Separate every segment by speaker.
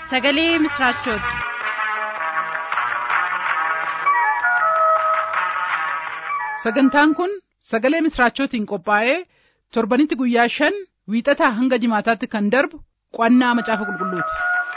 Speaker 1: sagalee misiraachooti.
Speaker 2: sagantaan kun sagalee misiraachootiin qophaa'ee torbanitti guyyaa shan wiixataa hanga jimaataatti kan darbu qo'annaa macaafa qulqulluuti.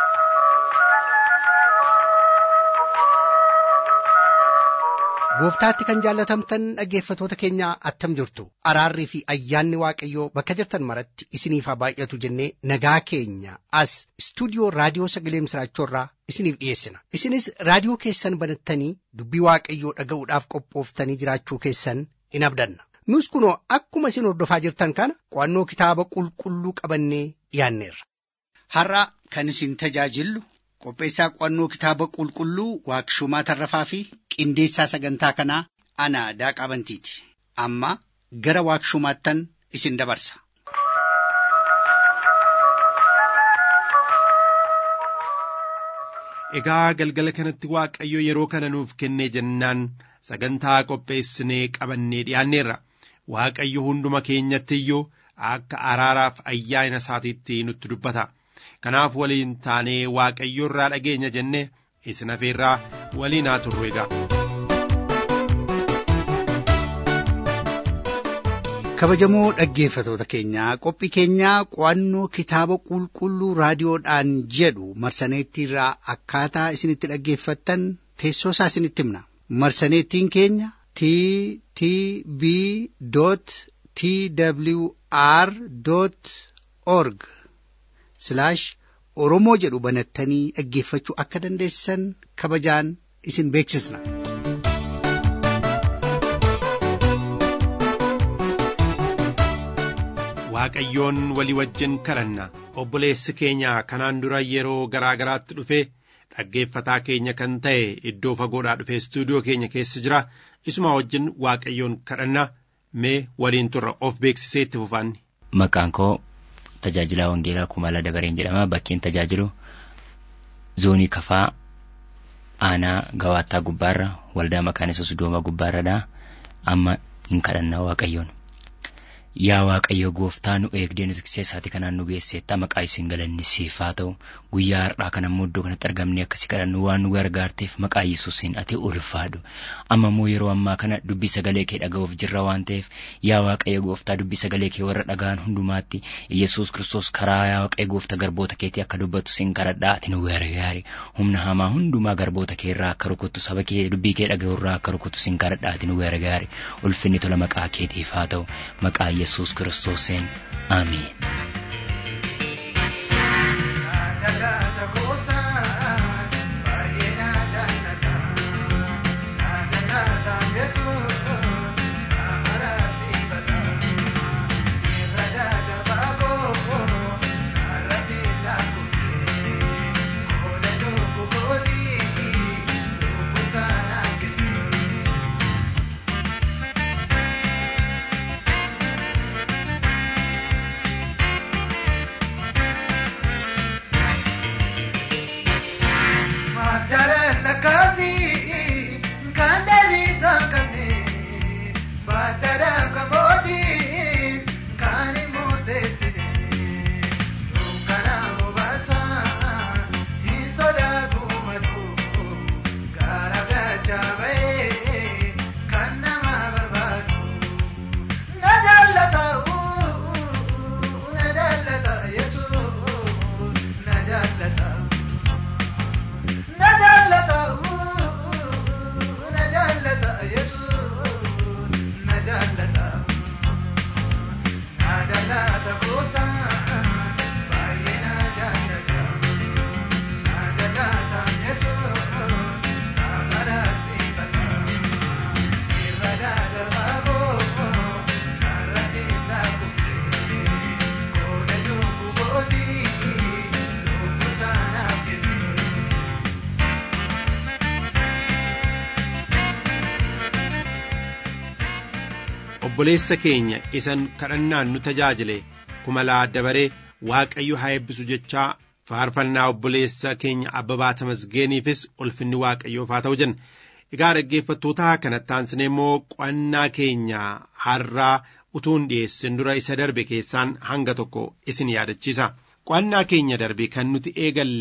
Speaker 3: gooftaatti kan jaallatamtan dhaggeeffatoota keenya attam jirtu araarrii fi ayyaanni waaqayyoo bakka jirtan maratti isiniif haa baay'atu jennee nagaa keenya as istuudiyoo raadiyoo sagalee misiraachoorraa isiniif dhiyeessina isinis raadiyoo keessan banattanii dubbii waaqayyoo dhaga'uudhaaf qophooftanii jiraachuu keessan in abdanna nus kunoo akkuma isin hordofaa jirtan kana qo'annoo kitaaba qulqulluu qabannee dhiyaanneerra.
Speaker 4: har'a kan isin tajaajillu qopheessaa qo'annoo kitaaba qulqulluu waaqshumaa tarrafaa fi qindeessaa sagantaa kanaa ana daaqaa bantiiti amma gara waaqshumaattan isin dabarsa.
Speaker 5: Egaa galgala kanatti Waaqayyo yeroo kana nuuf kennee jennaan sagantaa qopheessinee qabannee dhiyaanneerra. Waaqayyo hunduma keenyatti iyyuu akka araaraaf ayyaana isaatiitti nutti dubbata. Kanaaf waliin taanee Waaqayyo irraa dhageenya jennee isin afeerraa waliin haa turru egaa.
Speaker 3: kabajamoo dhaggeeffatoota keenyaa qophii keenyaa qo'annoo kitaaba qulqulluu raadiyoodhaan jedhu marsaneettiirraa akkaataa isinitti dhaggeeffattan teessoo isaa isinitti himna marsaneettiin keenya t t b t w r org oromoo jedhu banattanii dhaggeeffachuu akka dandeessan kabajaan isin beeksisna.
Speaker 5: Waaqayyoon walii wajjin kadhanna obboleessi keenya kanaan dura yeroo garaa garaatti dhufe dhaggeeffataa keenya kan ta'e iddoo fagoodhaa dhufe istuudiyoo keenya keessa jira isuma wajjin Waaqayyoon kadhanna mee waliin turra of beeksisee itti fufaanni.
Speaker 6: Maqaan koo tajaajilaa Wangeelaa Kumaalaa Dabareen jedhama bakkeen tajaajilu zoonii kafaa aanaa gawaattaa gubbaarra waldaa maqaan isaa Sudooma gubbaarradha amma hin kadhannaa Waaqayyoon. Yaa Waaqayyo gooftaa nu eegdee nu tikseessaati kanaan nu geesseetta maqaa isin galanni siif haa ta'u guyyaa har'aa kana immoo iddoo kanatti argamne akkasi kadhannu waan nu gargaarteef maqaa Yesuusiin ati ulfaadhu amma immoo yeroo ammaa kana dubbii sagalee kee dhaga'uuf jirra waan ta'eef yaa Waaqayyo gooftaa dubbii sagalee kee warra dhaga'an hundumaatti Yesuus Kiristoos karaa yaa Waaqayyo gooftaa garboota keetii akka dubbatu sin kadhadhaa ati nu gargaari humna hamaa hundumaa garboota kee irraa akka rukuttu saba kee dubbii kee dhaga'u irraa akka rukuttu sin kadhadhaa ati nu gargaari ulfinni tola maqaa keetiif haa ta'u maqaa Yesuus Kiristoosiin Ameen.
Speaker 5: obboleessa keenya isan kadhannaan nu tajaajile kumalaa dabaree waaqayyo haa eebbisu jechaa faarfannaa obboleessa keenya abbabaa tamasgeeniifis ulfinni waaqayyoof haa ta'u jenna egaa dhaggeeffattoota kanatti aansinee immoo qo'annaa keenya har'aa utuun dhiyeessin dura isa darbe keessaan hanga tokko isin yaadachiisa qo'annaa keenya darbe kan nuti eegalle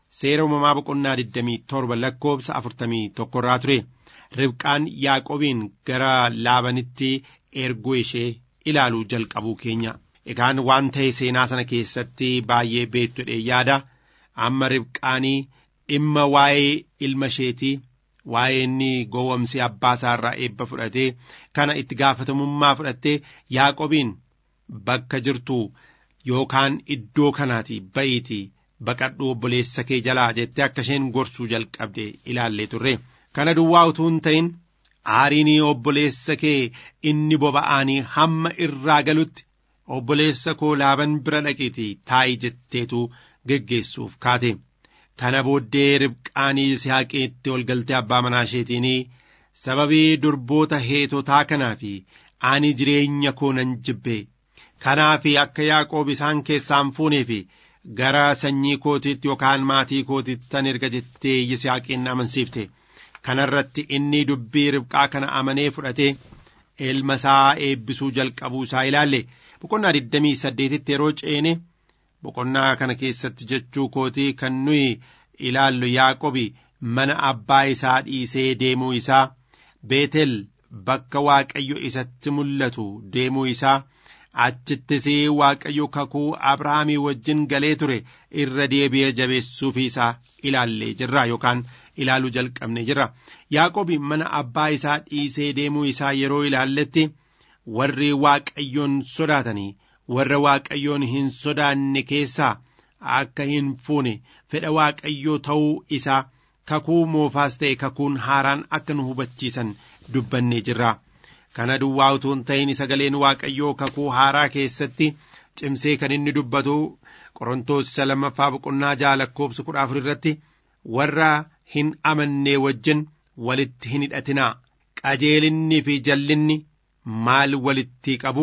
Speaker 5: seera uumamaa boqonnaa 27 lakkoobsa 41 irraa ture ribqaan yaaqobiin gara laabanitti erguu ishee ilaaluu jalqabuu keenya egaan waan ta'e seenaa sana keessatti baay'ee beektu jedhee yaada amma ribqaanii dhimma waa'ee ilma isheetii waa'ee inni gowwamsee abbaa isaa irraa eebba fudhatee kana itti gaafatamummaa fudhattee yaaqobiin bakka jirtu yookaan iddoo kanaati ba'iitii baqadhu obboleessa kee jalaa jettee akka isheen gorsuu jalqabde ilaallee turre kana duwwaa utuu hin ta'in aariin obboleessa kee inni boba'aanii hamma irraa galutti obboleessa koo laaban bira dhaqiitii taa'i jetteetu geggeessuuf kaate kana booddee ribqaanii yisihaaqeetti ol galtee abbaa manaa isheetiinii sababii durboota heetotaa kanaa fi ani jireenya koo nan jibbe kanaaf akka yaaqoob isaan keessaan fuunee fi gara sanyii kootiitti yookaan maatii kootiitti tan erga jettee yisihaaqeen amansiifte kanarratti inni dubbii ribqaa kana amanee fudhatee ilma isaa eebbisuu jalqabuu isaa ilaalle boqonnaa 28tti yeroo ceene boqonnaa kana keessatti jechuu kootii kan nuyi ilaallu yaaqobi mana abbaa isaa dhiisee deemuu isaa beetel bakka waaqayyo isatti mul'atu deemuu isaa achittis waaqayyo kakuu abrahaamii wajjin galee ture irra deebi'ee jabeessuuf isaa ilaallee jirra yookaan ilaaluu jalqabne jirra yaaqobi mana abbaa isaa dhiisee deemuu isaa yeroo ilaalletti warri waaqayyoon sodaatanii warra waaqayyoon hin sodaanne keessaa akka hin fuune fedha waaqayyoo ta'uu isaa kakuu moofaas ta'e kakuun haaraan akka nu hubachiisan dubbannee jirra kana duwwaa utuu hin ta'in sagaleen waaqayyoo kakuu haaraa keessatti cimsee kan inni dubbatu qorontoos isa lammaffaa boqonnaa ja'a lakkoobsa kudha afur irratti warra hin amannee wajjin walitti hin hidhatinaa qajeelinnii fi jallinni maal walitti qabu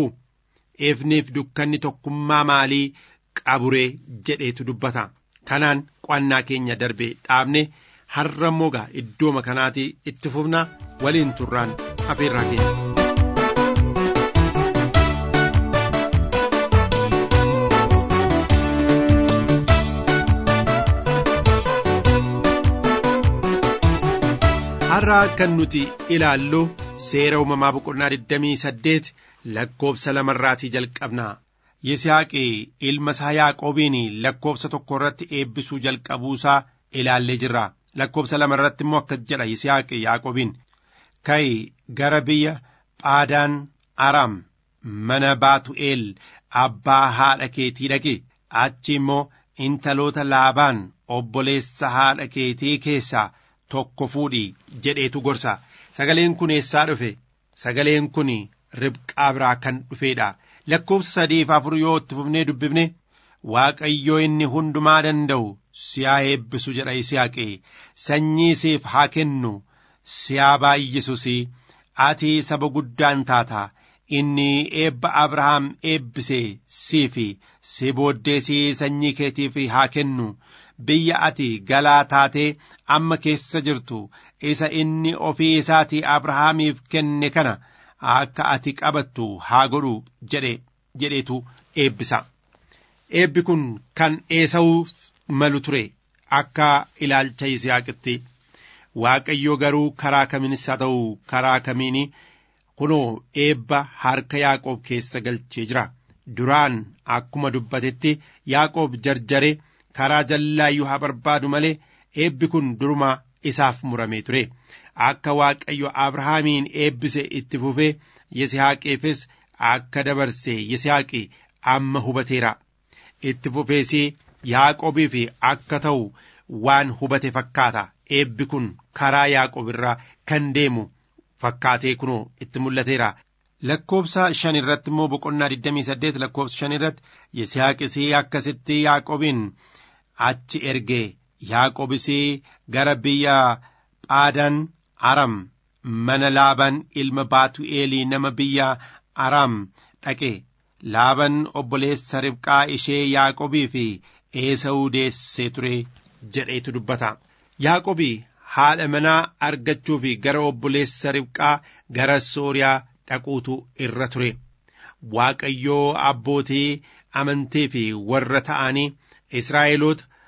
Speaker 5: ifniif dukkanni tokkummaa maalii qaburee jedheetu dubbata kanaan qo'annaa keenya darbe dhaabne har'a moga iddooma kanaati itti fufna waliin turraan afeerraa keenya. har'a kan nuti ilaallu seera uumamaa boqonnaa 28 lakkoobsa lamarraatii jalqabna yisihaaqi ilma isaa yaaqoobiin lakkoobsa tokko irratti eebbisuu jalqabuusaa ilaallee jirra lakkoobsa lama irratti immoo akkas jedha yisihaaqi yaaqoobiin ka'i gara biyya phaadaan aram mana baatu'eel abbaa haadha keetii dhaqi achi immoo intaloota laabaan obboleessa haadha keetii keessaa tokko fuudhi jedheetu gorsa sagaleen kun eessaa dhufe sagaleen kun ribqaa biraa kan dhufeedha lakkoobsa sadiif afur yoo itti fufnee dubbifne waaqayyoo inni hundumaa danda'u siyaa eebbisu jedha yisihaaqi sanyii siif haa kennu siyaa baay'isus ati saba guddaan taata inni eebba abrahaam eebbise siifi si booddeesii sanyii keetiif haa kennu biyya ati galaa taatee amma keessa jirtu isa inni ofii isaatii abrahaamiif kenne kana akka ati qabattu haa godhu jedhe jedheetu eebbisa eebbi kun kan eesa'uu malu ture akka ilaalcha yisihaaqitti waaqayyo garuu karaa kamiinis haa ta'u karaa kamiini kunoo eebba harka yaaqoob keessa galchee jira duraan akkuma dubbatetti yaaqoob jarjare karaa jallaayyuu haa barbaadu malee eebbi kun duruma isaaf muramee ture akka waaqayyo abrahaamiin eebbise itti fufee yisihaaqeefis akka dabarse yisihaaqi amma hubateera itti fufees yaaqoobiif akka ta'u waan hubate fakkaata eebbi kun karaa yaaqoob irraa kan deemu fakkaatee kunoo itti mul'ateera lakkoobsa shan irratti immoo boqonnaa 28 lakkoobsa shan irratti yisihaaqis akkasitti yaaqoobiin achi ergee yaaqoobis gara biyya phaadaan aram mana laaban ilma baatu'eelii nama biyya aram dhaqe laaban obboleessa ribqaa ishee yaaqobii fi eesa'uu deessee ture jedheetu dubbata yaaqobii haadha manaa argachuu fi gara obboleessa ribqaa gara sooriyaa dhaquutu irra ture waaqayyoo abbootii amantii fi warra ta'anii israa'eloota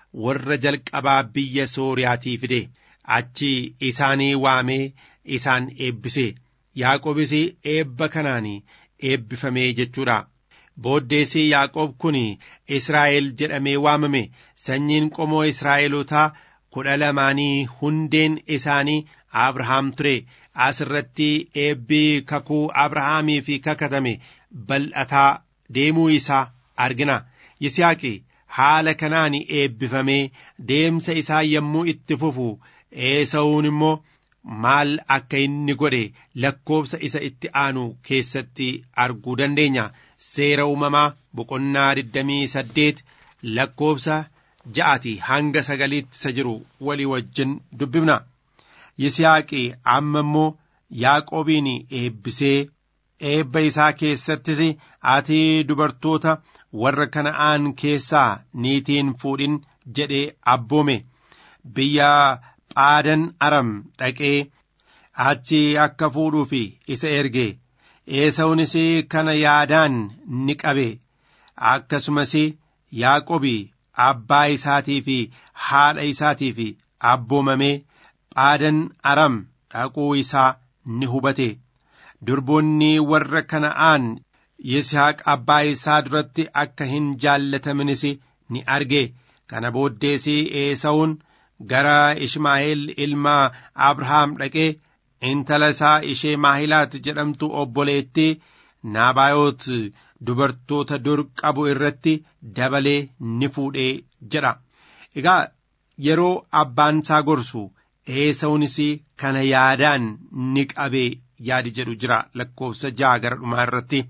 Speaker 5: warra jalqabaa biyya sooriyaatii fide achi isaanii waamee isaan eebbise yaaqobis eebba kanaan eebbifamee jechuudha. booddeessi yaaqoob kun israa'el jedhamee waamame sanyiin qomoo israa'elootaa kudha lamaanii hundeen isaanii abrahaam ture as irratti eebbi kakuu abrahaamii fi kakatame bal'ataa deemuu isaa argina yisihaaqi haala kanaan eebbifamee deemsa isaa yommuu itti fufu eesa'uun immoo maal akka inni godhe lakkoobsa isa itti aanu keessatti arguu dandeenya seera uumamaa boqonnaa 28 lakkoobsa ja'ati hanga sagaliitti isa jiru walii wajjin dubbifna yisihaaqi amma immoo yaaqoobiin eebbisee eebba isaa keessattis ati dubartoota warra kana'aan keessaa niitiin fuudhin jedhee abboome biyya phaadan aram dhaqee achi akka fuudhuuf isa erge eesawunis kana yaadaan ni qabe akkasumas yaaqobi abbaa isaatii fi haadha isaatii fi abboomamee phaadan aram dhaquu isaa ni hubate durboonni warra kana'aan yisihaaq abbaa isaa duratti akka hin jaallatamanis ni arge kana booddees eesawun gara ishmaa'eel ilma abrahaam dhaqee intala isaa ishee maahilaat jedhamtu obboleettii naabaayot dubartoota dur qabu irratti dabalee ni fuudhee jedha egaa yeroo abbaan isaa gorsu eesawunis kana yaadaan ni qabee yaadi jedhu jira lakkoofsa ja'a gara dhumaa irratti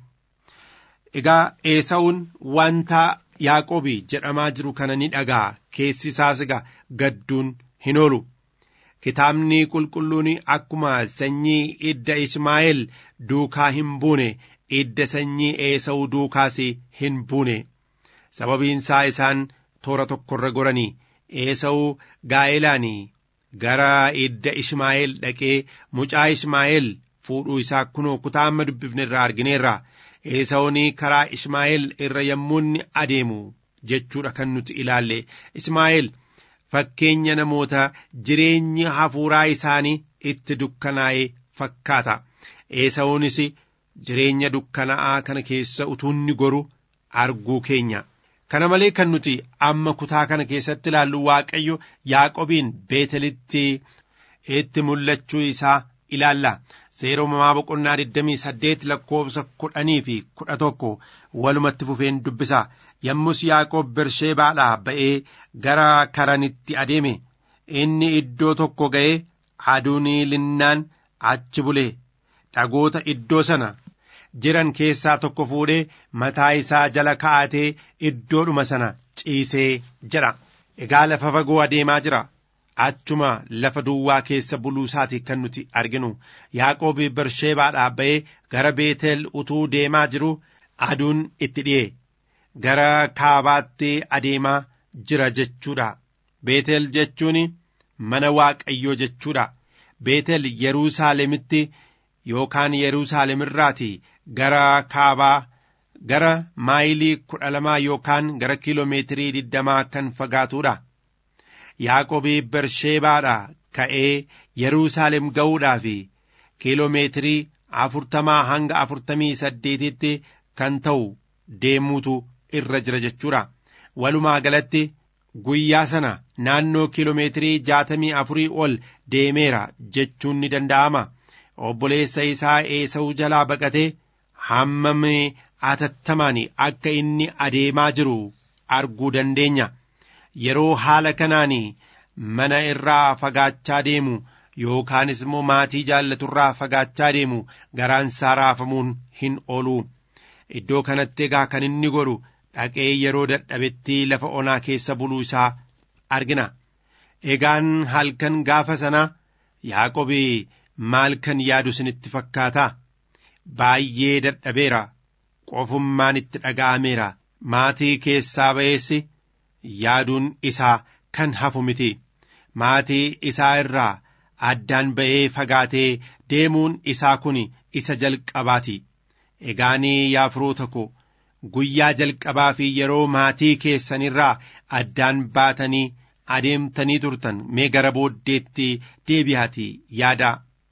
Speaker 5: egaa eesawun wanta yaaqobi jedhamaa jiru kana ni dhagaa keessi isaas egaa gadduun hin oolu kitaabni qulqulluun akkuma sanyii idda ismaa'eel duukaa hin buune idda sanyii eesa'uu duukaas hin buune sababiinsaa isaan toora tokkorra goranii eesa'uu gaa'elaanii gara idda ishmaa'eel dhaqee mucaa ishmaa'eel fuudhuu isaa kunoo kutaa amma dubbifne irraa argineerra eesa'uun karaa ishmaa'eel irra yommuu inni adeemu jechuudha kan nuti ilaalle ismaa'eel fakkeenya namoota jireenyi hafuuraa isaanii itti dukkanaa'ee fakkaata eesa'uunis jireenya dukkanaa'aa kana keessa utuunni goru arguu keenya kana malee kan nuti amma kutaa kana keessatti ilaallu waaqayyo yaaqobiin beetelitti itti mul'achuu isaa ilaalla seera uumamaa boqonnaa 28 lakkoofsa kudhanii fi kudha tokko walumatti fufeen dubbisa yommus yaaqoob bersheebaadhaa ba'ee gara karanitti adeeme inni iddoo tokko ga'ee aduun linnaan achi bule dhagoota iddoo sana jiran keessaa tokko fuudhee mataa isaa jala kaa'atee iddoodhuma sana ciisee jedha egaa lafa fagoo adeemaa jira achuma lafa duwwaa keessa buluu isaati kan nuti arginu yaaqoob bersheebaadhaa ba'ee gara beetel utuu deemaa jiru aduun itti dhi'e gara kaabaatti adeemaa jira jechuudha beetel jechuun mana waaqayyoo jechuudha beetel yeruusaalemitti yookaan yeruusaalemirraati gara kaabaa gara maayilii kudha lamaa yookaan gara kiiloomeetirii digdamaa kan fagaatuudha yaaqobii bersheebaadhaa ka'ee yeruusaalem ga'uudhaaf kiiloomeetirii afurtamaa hanga afurtamii saddeetitti kan ta'u deemuutu irra jira jechuudha walumaa galatti guyyaa sana naannoo kiiloomeetirii jaatamii afurii ol deemeera jechuun ni danda'ama obboleessa isaa eesa'uu jalaa baqatee hammam atattamaan akka inni adeemaa jiru arguu dandeenya yeroo haala kanaan mana irraa fagaachaa deemu yookaanis immoo maatii jaallaturraa fagaachaa deemu garaan isaa raafamuun hin oolu iddoo kanatti egaa kan inni godhu dhaqee yeroo dadhabetti lafa onaa keessa buluu isaa argina egaan halkan gaafa sana yaaqobii maal kan yaadu isinitti fakkaata baay'ee dadhabeera qofummaan itti dhaga'ameera maatii keessaa ba'eessi yaaduun isaa kan hafu miti maatii isaa irraa addaan ba'ee fagaatee deemuun isaa kun isa jalqabaati egaanii yaa firoota ko guyyaa jalqabaa fi yeroo maatii keessanirraa addaan baatanii adeemtanii turtan mee gara booddeetti deebi'aatii yaadaa.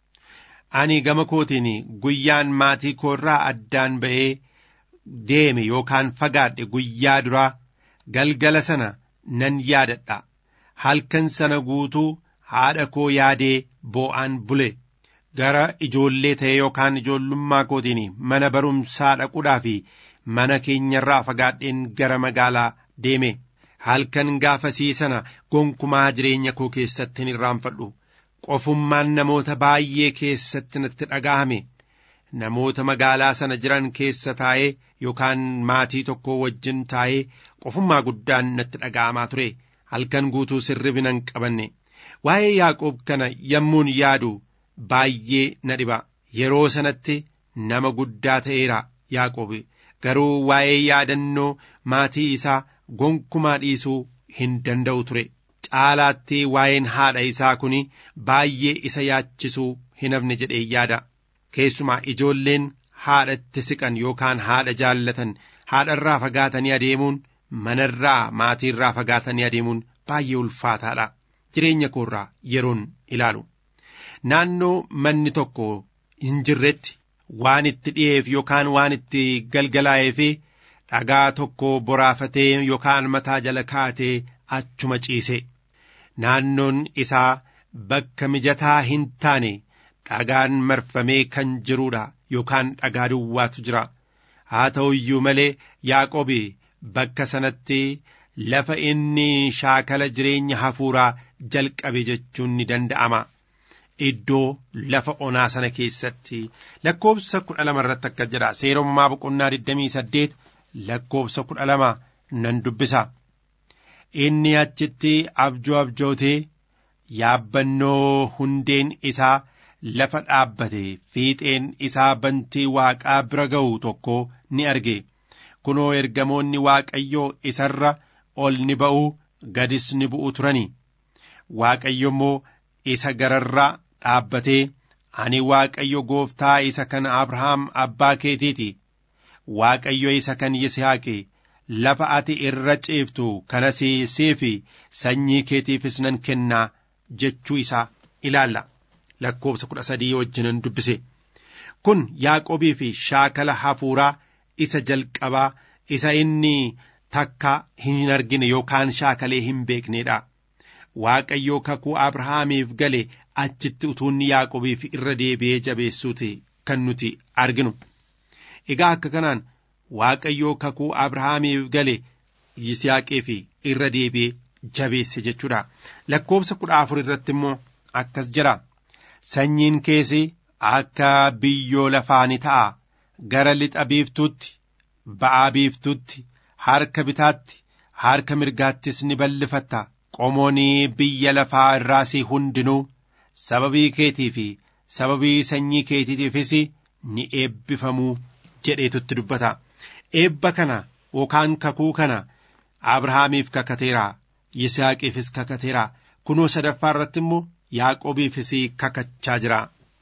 Speaker 5: Ani gama kootiin guyyaan maatii koorraa addaan ba'ee deeme yookaan fagaadhe guyyaa duraa galgala sana nan yaadadha. Halkan sana guutuu haadha koo yaadee boo'aan bule. Gara ijoollee ta'e yookaan ijoollummaa kootiin mana barumsaa dhaquudhaa fi mana keenyarraa fagaadheen gara magaalaa deeme. Halkan gaafasii sana gonkumaa jireenya koo keessatti hin irraanfadhu. Qofummaan namoota baay'ee keessatti natti dhaga'ame. Namoota magaalaa sana jiran keessa taa'ee yookaan maatii tokko wajjin taa'ee qofummaa guddaan natti dhaga'amaa ture. Halkan guutuu sirribi nan qabanne. Waa'ee Yaaqoob kana yommuun yaadu baay'ee na dhiba. Yeroo sanatti nama guddaa ta'eera Yaaqoob. Garuu waa'ee yaadannoo maatii isaa gonkumaa dhiisuu hin danda'u ture. Caalaatti waa'een haadha isaa kun baay'ee isa yaachisuu hin hafne jedhee yaada. Keessumaa ijoolleen haadhatti siqan yookaan haadha jaallatan haadharraa fagaatanii adeemuun manarraa maatiirraa fagaatanii adeemuun baay'ee ulfaataadha. Jireenya koorraa yeroon ilaalu. Naannoo manni tokko hin jirretti waan itti dhi'eef yookaan waan itti galgalaa'ee fi dhagaa tokko boraafatee yookaan mataa jala kaatee achuma ciise. Naannoon isaa bakka mijataa hin taane dhagaan marfamee kan jiruudha yookaan dhagaa duwwaatu jira. Haa ta'u iyyuu malee Yaaqoobi bakka sanatti lafa inni shaakala jireenya hafuuraa jalqabe jechuun ni danda'ama. Iddoo lafa onaa sana keessatti lakkoobsa kudha lama irratti akka jedha seerommaa boqonnaa digdamii saddeet lakkoobsa kudha lama nan dubbisa. Inni achitti abjoo abjootee yaabbannoo hundeen isaa lafa dhaabbate fiixeen isaa bantii waaqaa bira ga'u tokko ni arge. Kunoo ergamoonni waaqayyoo isarra ol ni ba'u gadis ni bu'u turani. Waaqayyo immoo isa gararraa dhaabbatee ani waaqayyo gooftaa isa kan Abrahaam abbaa keetiiti. Waaqayyo isa kan Yisihaaqi lafa ati irra ciiftu kanas siifi sanyii keetiifis nan kennaa jechuu isaa ilaalla. Lakkoobsa kudha sadii wajjinan dubbise. Kun Yaaqoobii fi shaakala hafuuraa isa jalqabaa isa inni takka hin argine yookaan shaakalee hin beekneedha. Waaqayyoo kakuu Abrahaamiif gale achitti utuunni Yaaqoobiif irra deebi'ee jabeessuuti kan nuti arginu. Egaa akka kanaan Waaqayyoo kakuu Abrahaamiif gale Yisihaaqiif irra deebi'ee jabeesse jechuudha. Lakkoobsa kudha afur irratti immoo akkas jira. Sanyiin keessi akka biyyoo lafaa ni ta'a. Gara lixa biiftuutti, ba'aa biiftuutti, harka bitaatti, harka mirgaattis ni ballifatta. Qomoonii biyya lafaa irraasii hundinuu sababii keetii fi sababii sanyii keetiitiifis ni eebbifamuu jedheetutti dubbata. Eebba kana yookaan kakuu kana Abrahaamiif kakateera. Yisihaaqiifis kakateera. Kunoo sadaffaa irratti immoo Yaaqoobiifis kakachaa jira.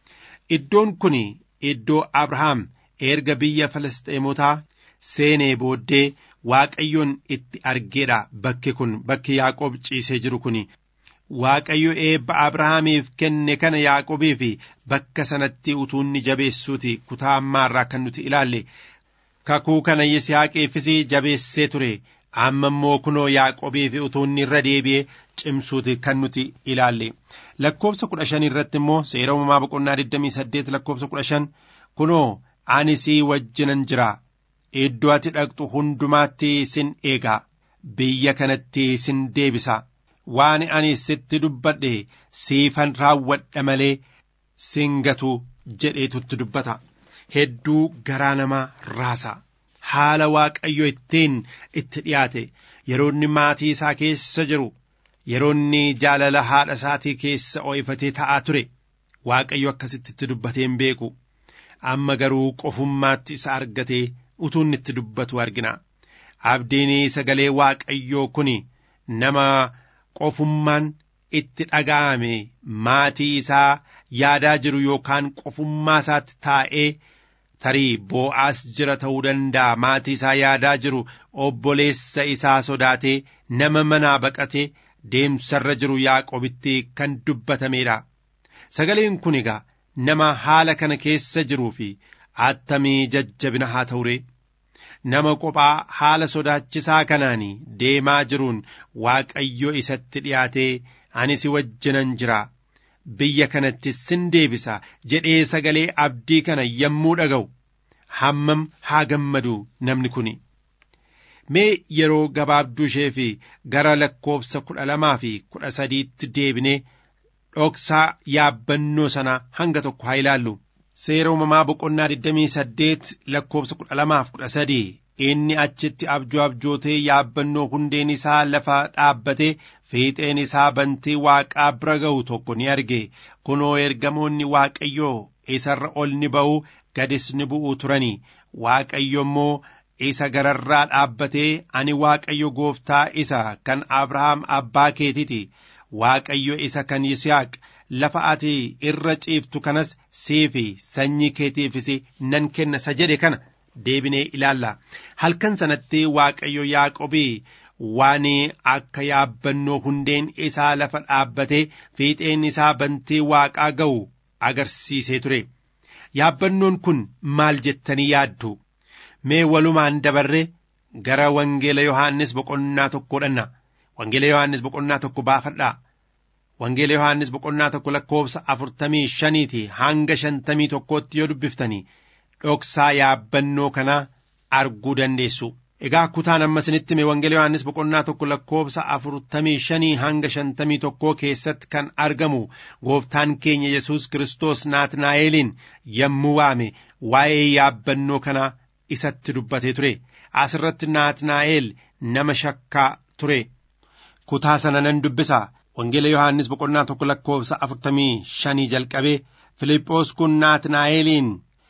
Speaker 5: Iddoon kun iddoo Abrahaam erga biyya Filisxeemotaa seenee booddee Waaqayyoon itti argeedha. Bakki kun bakki Yaaqoob ciisee jiru kun Waaqayyo eebba Abrahaamiif kenne kana Yaaqoobiif bakka sanatti utuunni jabeessuuti kutaa ammaarraa kan nuti ilaalle kakuu kana Yisihaaqiifis jabeessee ture. amma immoo kunoo Yaaqoobiif utuunni irra deebi'ee cimsuuti kan nuti ilaalle lakkoobsa kudha shan irratti immoo seera uumamaa boqonnaa 28 lakkoobsa kudha shan kunoo ani sii wajjinan jira iddoo ati dhaqxu hundumaatti sin eegaa biyya kanatti sin deebisa waan ani sitti dubbadhe siifan raawwadha malee sin gatu jedheetutti dubbata hedduu garaa namaa raasa. haala waaqayyo ittiin itti dhiyaate yeroonni maatii isaa keessa jiru yeroonni jaalala haadha isaatii keessa oo'ifatee ta'aa ture waaqayyo akkasitti itti dubbatee hin beeku amma garuu qofummaatti isa argatee utuu inni itti dubbatu argina abdiin sagalee waaqayyoo kun nama qofummaan itti dhaga'ame maatii isaa yaadaa jiru yookaan qofummaa isaatti taa'ee tarii boo'aas jira ta'uu danda'a maatii isaa yaadaa jiru obboleessa isaa sodaatee nama manaa baqatee deemsarra jiru yaaqobitti kan dubbatameedha sagaleen kun egaa nama haala kana keessa jiruu fi attamii jajjabina haa ta'uree nama kophaa haala sodaachisaa kanaan deemaa jiruun waaqayyo isatti dhiyaatee ani si wajjinan jira biyya kanatti sin deebisa jedhee sagalee abdii kana yommuu dhaga'u hammam haa gammadu namni kun mee yeroo gabaabduu ishee fi gara lakkoofsa kudha lamaa fi kudha sadiitti deebinee dhoksaa yaabbannoo sana hanga tokko haa ilaallu seera uumamaa boqonnaa 28 lakkoofsa kudha lamaaf kudha sadii inni achitti abjuu abjootee yaabbannoo hundeen isaa lafa dhaabbatee fiixeen isaa bantee waaqaa bira ga'u tokko ni arge kunoo ergamoonni waaqayyoo isarra ol ni ba'u gadis ni bu'u turanii waaqayyo immoo isa gararraa dhaabbatee ani waaqayyo gooftaa isa kan abrahaam abbaa keetiti waaqayyo isa kan yisihaaq lafa ati irra ciiftu kanas siifi sanyii keetiifis nan kenna isa jedhe kana deebinee ilaalla halkan sanatti waaqayyo yaaqobii waan akka yaabbannoo hundeen isaa lafa dhaabbatee fiixeen isaa bantee waaqaa ga'u agarsiisee ture yaabbannoon kun maal jettanii yaaddu mee walumaan dabarre gara wangeela yohaannis boqonnaa tokko dhanna wangeela yohaannis boqonnaa tokko baafadhaa wangeela yohaannis boqonnaa tokko lakkoofsa afurtamii shaniiti hanga shantamii tokkootti yoo dubbiftanii dhoksaa yaabbannoo kanaa arguu dandeessu. Egaa kutaan amma isinitti hime wangeela Yohaannis boqonnaa tokko lakkoofsa afurtamii shanii hanga shantamii tokkoo keessatti kan argamu gooftaan keenya Yesuus Kiristoos Naatnaa'eliin yommuu waame waa'ee yaabbannoo kanaa isatti dubbatee ture. Asirratti Naatnaa'el nama shakkaa ture. Kutaa sana nan dubbisa. Wangeela Yohaannis boqonnaa tokko lakkoofsa afurtamii shanii jalqabee Filiiphoos kun Naatnaa'eliin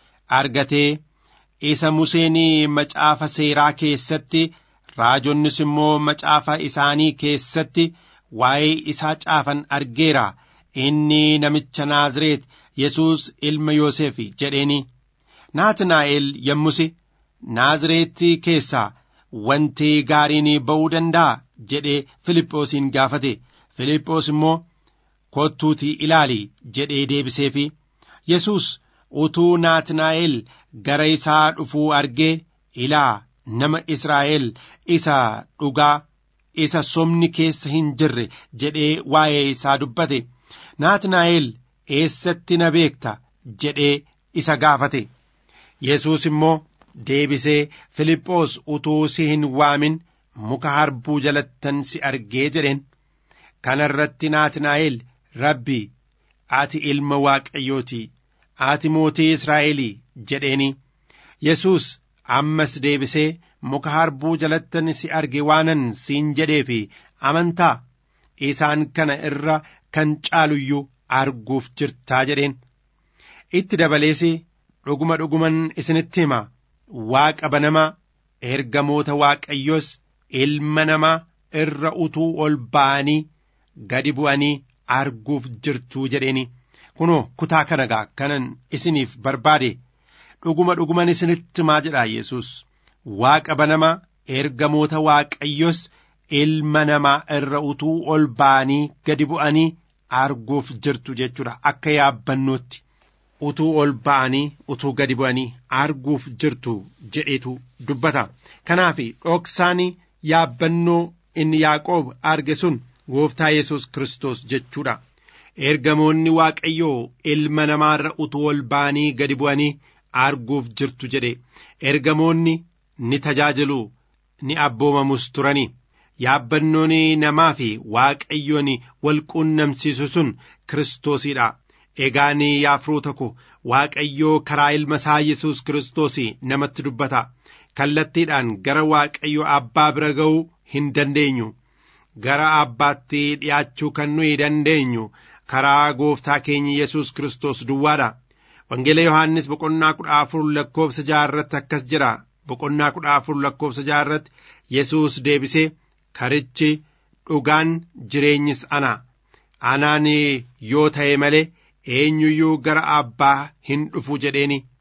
Speaker 5: argatee isa Museen macaafa seeraa keessatti raajonnis immoo macaafa isaanii keessatti waa'ee isaa caafan argeera inni namicha Naazreet Yesuus ilma Yoosef jedheeni Naatnaa'el yommusi Naazreetti keessaa wanti gaariin ba'uu danda'a jedhee Filiphoosin gaafate Filiphoos immoo kottuutii ilaali jedhee deebiseefi Yesuus utuu Naatnaa'el gara isaa dhufuu argee ilaa nama Israa'el isa dhugaa isa somni keessa hin jirre jedhee waa'ee isaa dubbate Naatnaa'el eessatti na beekta jedhee isa gaafate Yesuus immoo deebisee Filiphoos utuu si hin waamin muka harbuu jalattan si argee jedheen kana irratti Naatnaa'el Rabbi ati ilma Waaqayyooti ati mootii Israa'elii jedheeni Yesuus ammas deebisee muka harbuu jalattan si arge waanan siin jedhee fi amantaa isaan kana irra kan caaluyyuu arguuf jirtaa jedheen itti dabalees dhuguma dhuguman isinitti hima waaqa banamaa ergamoota waaqayyos ilma namaa irra utuu ol ba'anii gadi bu'anii arguuf jirtuu jedheeni kunoo kutaa kana gaa kanan isiniif barbaade dhuguma dhuguman isinitti himaa jedha Yesuus waaqa banamaa ergamoota waaqayyos ilma namaa irra utuu ol ba'anii gadi bu'anii arguuf jirtu jechuudha akka yaabbannootti utuu ol ba'anii utuu gadi bu'anii arguuf jirtu jedhetu dubbata kanaaf dhoksaan yaabbannoo inni Yaaqoob arge sun gooftaa Yesuus Kiristoos jechuudha. ergamoonni waaqayyoo ilma namaarra utuu ol ba'anii gadi bu'anii arguuf jirtu jedhe ergamoonni ni tajaajilu ni abboomamus turani yaabbannoon namaa fi waaqayyoon wal quunnamsiisu sun kiristoosiidha egaan yaa firoota ko waaqayyoo karaa ilma isaa yesus kiristoos namatti dubbata kallattiidhaan gara waaqayyo abbaa bira ga'uu hin dandeenyu gara abbaatti dhi'aachuu kan nuyi dandeenyu karaa gooftaa keenya yesus kiristoos duwwaadha wangeela yohaannis boqonnaa kudha afur lakkoofsa jaarratti akkas jira boqonnaa kudha afur lakkoofsa jaarratti yesus deebisee karichi dhugaan jireenyis ana anaan yoo ta'e malee eenyuyyuu gara abbaa hin dhufu jedheeni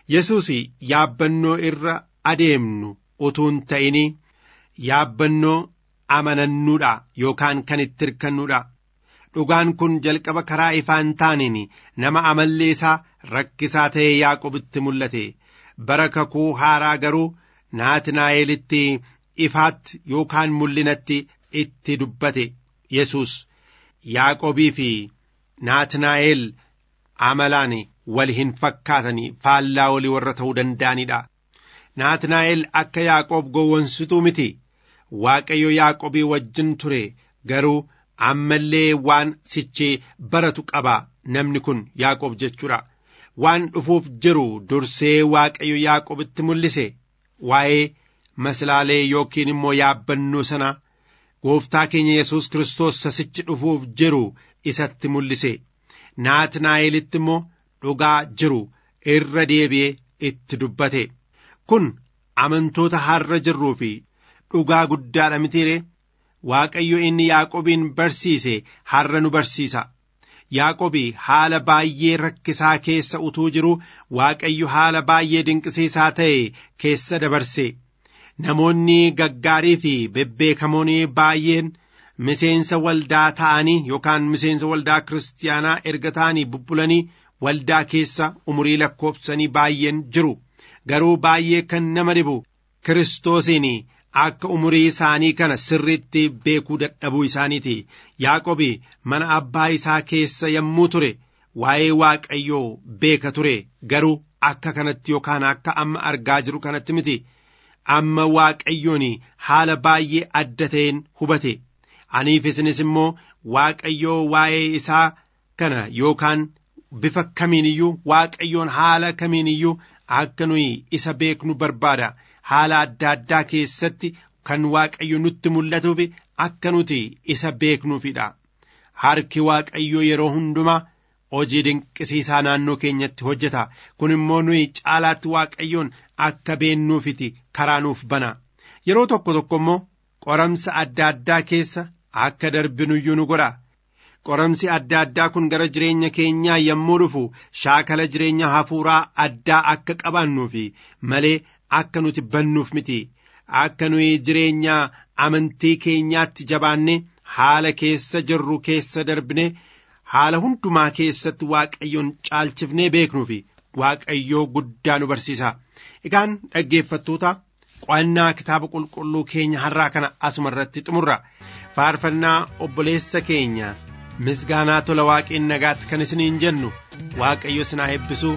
Speaker 5: yesus yaabbannoo irra adeemnu utuu hin ta'in yaabbannoo amanannuudha yookaan kan itti hirkannuudha dhugaan kun jalqaba karaa ifaa hin taaneen nama amallee isaa rakkisaa ta'e yaaqobitti mul'ate bara kakuu haaraa garuu naatinaa'elitti ifaatti yookaan mul'inatti itti dubbate yesus yaaqobii fi naatinaa'el amalaan wal hin fakkaatanii faallaa walii warra ta'uu danda'anidha naatinaa'el akka yaaqoob gowwomsituu miti waaqayyo yaaqobii wajjin ture garuu ammallee waan sichee baratu qaba namni kun yaaqoob jechuudha waan dhufuuf jiru dursee waaqayyo yaaqobitti mul'ise waa'ee maslaalee yookiin immoo yaabbannoo sana gooftaa keenya yesus kiristoos sasichi dhufuuf jiru isatti mul'ise naatinaa'elitti immoo dhugaa jiru irra deebi'ee itti dubbate kun amantoota har'a jirruu fi dhugaa guddaadha mitiire waaqayyo inni yaaqobiin barsiise har'a nu barsiisa yaaqobi haala baay'ee rakkisaa keessa utuu jiru waaqayyo haala baay'ee dinqisiisaa ta'e keessa dabarse namoonni gaggaarii fi bebbeekamoon baay'een miseensa waldaa ta'anii yookaan miseensa waldaa kiristaanaa erga ta'anii bubbulanii waldaa keessa umurii lakkoofsanii baay'een jiru garuu baay'ee kan nama dhibu kiristoosiin akka umurii isaanii kana sirriitti beekuu dadhabuu isaaniiti yaaqobi mana abbaa isaa keessa yommuu ture waa'ee waaqayyoo beeka ture garuu akka kanatti yookaan akka amma argaa jiru kanatti miti amma waaqayyoon haala baay'ee adda ta'een hubate aniif isinis immoo waaqayyoo waa'ee isaa kana yookaan bifa kamiin iyyuu waaqayyoon haala kamiin iyyuu akka nuyi isa beeknu barbaada haala adda addaa keessatti kan waaqayyo nutti mul'atuuf akka nuti isa beeknuufidha harki waaqayyoo yeroo hundumaa hojii dinqisiisaa naannoo keenyatti hojjeta kun immoo nuyi caalaatti waaqayyoon akka beennuufiti karaa nuuf bana yeroo tokko tokko immoo qoramsa adda addaa keessa akka darbinuyyuu nu godha qoramsi adda addaa kun gara jireenya keenyaa yommuu dhufu shaakala jireenya hafuuraa addaa akka qabaannuufi malee akka nuti bannuuf miti akka nuyi jireenya amantii keenyaatti jabaanne haala keessa jirru keessa darbine haala hundumaa keessatti waaqayyoon caalchifnee beeknuufi waaqayyoo guddaa nu barsiisa egaan dhaggeeffattoota qo'annaa kitaaba qulqulluu keenya har'aa kana asuma irratti xumurra faarfannaa obboleessa keenya misgaanaa tola waaqeen nagaatti kan isiniin jennu waaqayyo isin haa eebbisu.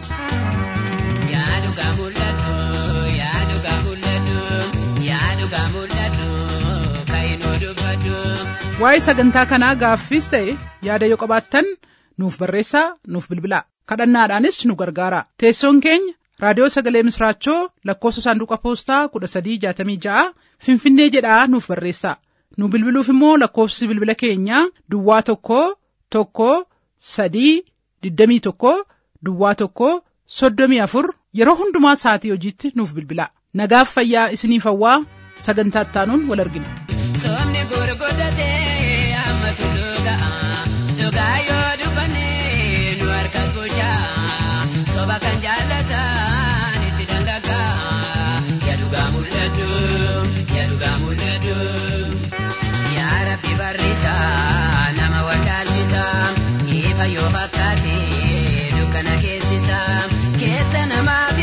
Speaker 2: waa'ee sagantaa kanaa gaaffiis ta'e yaada yoo qabaattan nuuf barreessaa nuuf bilbilaa kadhannaadhaanis nu gargaara teessoon keenya raadiyoo sagalee misraachoo lakkoofsa saanduqa poostaa kudha sadii jaatamii ja'a finfinnee jedhaa nuuf barreessaa nu bilbiluuf immoo lakkoofsi bilbila keenyaa duwwaa tokko tokko sadii digdamii tokko duwwaa tokko soddomii afur yeroo hundumaa sa'atii hojiitti nuuf bilbilaa nagaaf fayyaa isiniif hawwaa sagantaa ittaanuun wal argina.
Speaker 1: Somni gurguddatee amma tulluu ga'a. Dhugaa yoo dubbanne nu harkas bushaa. Soba kan jaallatan itti dangagaa. Yaa dhugaa mul'atu, yaa dhugaa mul'atu. Yaa Rabbi barrisaa nama wallaalchisaa. Ifa yoo fakkaate dukkana keessisaa. Keessa namaa